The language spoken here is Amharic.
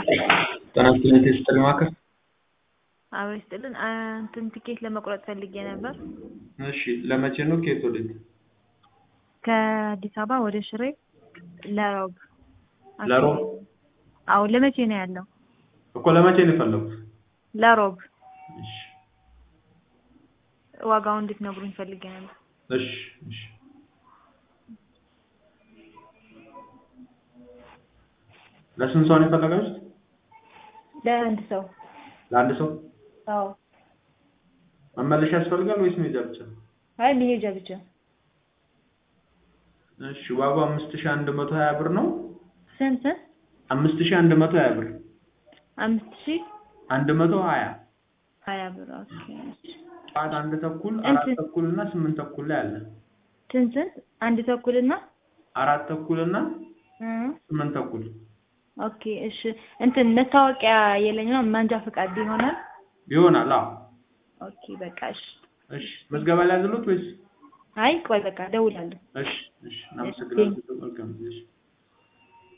ጤና ይስጥልኝ የቴስጥል ማዕከል አብሮ ይስጥልን እንትን ትኬት ለመቁረጥ ፈልጌ ነበር። እሺ ለመቼ ነው ከየት ወዴት ከአዲስ አበባ ወደ ሽሬ ለሮብ ለሮብ አዎ ለመቼ ነው ያለው? እኮ ለመቼ ነው የፈለጉት ለሮብ እሺ ዋጋውን እንድትነግሩኝ ፈልጌ ነበር። እሺ እሺ ለስንት ሰው ነው የፈለጋችሁት ለአንድ ሰው ለአንድ ሰው አዎ መመለሻ ያስፈልጋል ወይስ መሄጃ ብቻ አይ መሄጃ ብቻ እሺ ዋጋው አምስት ሺህ አንድ መቶ ሀያ ብር ነው ስንት አምስት ሺህ አንድ መቶ ሀያ ብር አምስት ሺህ አንድ መቶ ሀያ ሀያ ብር ኦኬ ጠዋት አንድ ተኩል አራት እንትን- ተኩል እና ስምንት ተኩል ላይ አለ ስንት ስንት አንድ ተኩልና አራት ተኩል እና እ ስምንት ተኩል ኦኬ እሺ እንትን መታወቂያ የለኝ ነው መንጃ ፈቃድ ይሆናል ይሆናል አዎ ኦኬ በቃ እሺ እሺ መዝገባ ላይ ያዘሉት ወይስ አይ ቆይ በቃ እደውላለሁ እሺ እሺ እናመሰግናለን መልካም ጊዜ እሺ